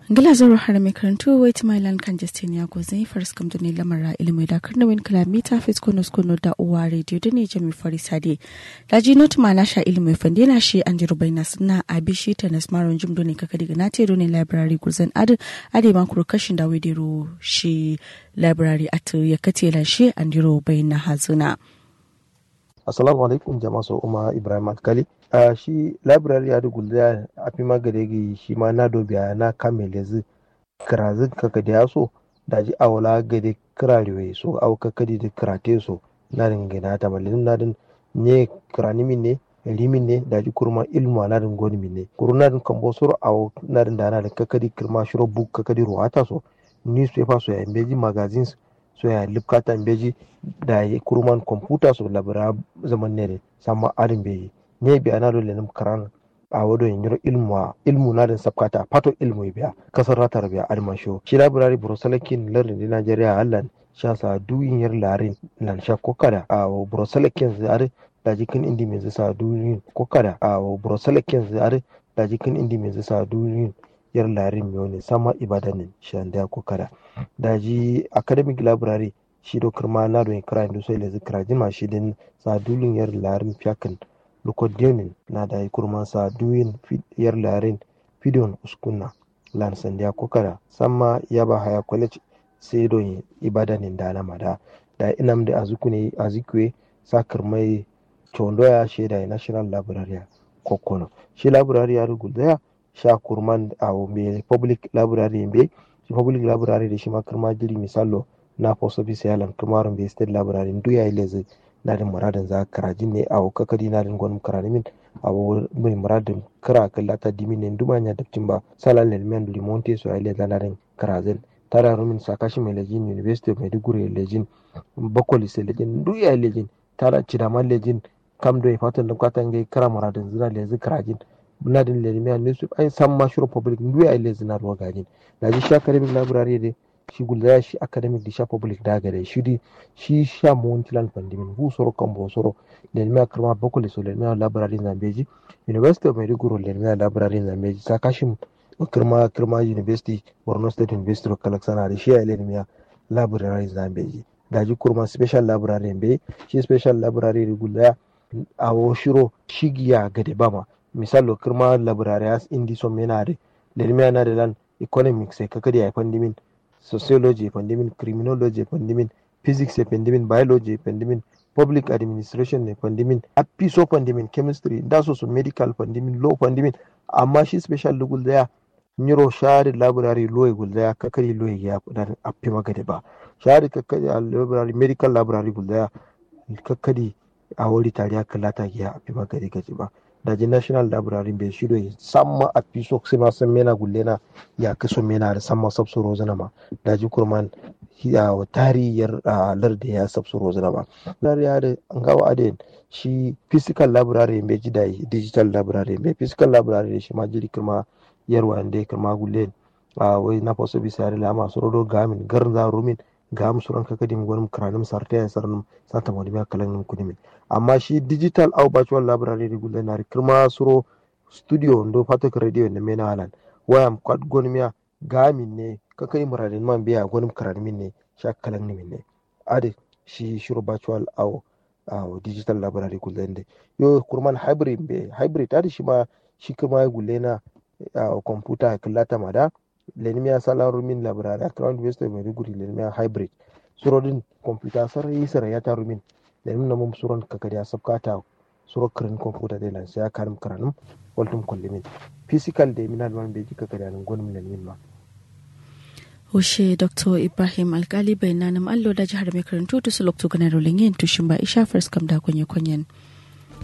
ngila zoro har mai karantu wait my land kan justin ya go zai faris kam da ne lamara ilimi da karna win kilomita fit kono kono da uwa radio da ne jami farisade da ji not ma nasha ilimi fande na shi an ji rubaina suna abi shi ta na smaron jim ne kaka diga na te ne library guzan ade ade ma kuro kashin da wedero shi library at ya kate la shi an ji rubaina hazuna assalamu alaikum jama'a so umma ibrahim alkali a uh, shi library ya dugulda a fi magadegi shi ma na dobiya na kame lezi kirazin kaka da yaso da ji awala gade kirarewe so au kaka da kirate so na ringina ta malin na din ne kiranimin ne limin ne da ji kurma ilmu na din goni min ne kuruna din kambo soro au na din da na da kaka di kirma shiro book kaka di ruwata so newspaper so ya imbeji magazines so ya lipkata imbeji da ya kurman computer so labara zaman ne sama arin beyi ne biya na dole nim karan a wado yin yiro ilmu ilmu na din sabkata pato ilmu biya kasar ratar biya alma sho shi library brosalakin lardin di Najeriya allan sha sa duyin yar larin nan sha kokada a brosalakin zare da jikin indi mai sa duyin kokada a brosalakin zare da jikin indi mai sa duyin yar larin miyo ne sama ibadanin shan da kokada da ji academic library shi do kirma na don kira indu sai le zikra jima shi din sa dulin yar larin fiyakan lukodionin na da kurman sa duyin yar larin fidon uskunna lan sandiya kokara samma ya ba haya college sai don ibadanin da na mada da inam da azukune azikwe sakar mai chondoya shi da national library kokono shi library ya rugulda sha kurman a me public library be shi public library da shi ma kirma jiri misalo na post office yalan kirmarin be state library duya ile na din muradin za karajin ne a kakari na din gwanin karanimin a mai muradin kira kallata dimin ne duma nya dabtin ba salan lelmen limonte so ile da na din karazin tara rumin sakashi mai lejin university of maiduguri lejin bakwali sai lejin duya lejin tara cidaman lejin kam do fatan da kwatan gai kira muradin zina lezi karajin na din lelmen ne su ai san ma shuru public duya ile zina ruwa gajin da ji shi academic library dai shi gulda shi academic di sha public da gare shi di shi sha montilan pandimin hu soro kambo soro lelmi karma bokole so lelmi library zambeji university of maiduguri lelmi library zambeji sakashim kirma kirma university borno state university of kalaksana da shi ya lelmi library zambeji daji kurma special library be shi special library gulda a shiro shigiya gade bama misalo kirma library as indi so menare lelmi na da lan economics sai kakadi ya pandimin sociology pandemin criminology pandemin physics pandemin biology pandemin public administration ne pandemin apiso pandemin chemistry da so su medical pandemin law pandemin amma shi special lugul daya nyiro shari library law gul daya kakari law ya kudan appi magade ba shari kakari library medical library gul daya kakari a wuri tariya kalata ya appi magade gaji ba daji national library bai shido samma a piso sai ma san mena gullena ya kaso mena da samma sabsu rozana ma daji kurman ya tariyar larda ya sabsu rozana ba lar ya da an gawa adin shi physical library bai ji da digital library bai physical library shi ma jiri kuma yarwa da kuma gullen a wai na faso bisa yare lama su rodo gamin garza rumin ga musu ranka kadim gwanin karanim sarta ya sarnum sata wani biya kalan kudimin amma shi digital au virtual library regular na kirma suro studio ndo patok radio na mena halan wayam kwad gonmiya gamin ne kakai muradin man biya gonim karanimin ne sha kalan nimin ne ade shi shiro virtual au au digital library gulle ne yo kurman hybrid be hybrid ade shi ma shi kirma gulle na computer kallata mada lenimiya salaru min library a crown university maiduguri lenimiya hybrid surodin computer sarai sarai ya taru min lenim na mum suron kakari a sabkata suro kirin computer de lan ya karim karanum waltum kollimin physical de minal man beji kakari anan gonum lenim ma Hushe Dr. Ibrahim Alkali bai nanim allo da jihar mai karantu da su lokto ganar rolin yin tushin ba isha first kam da kunye kunyen.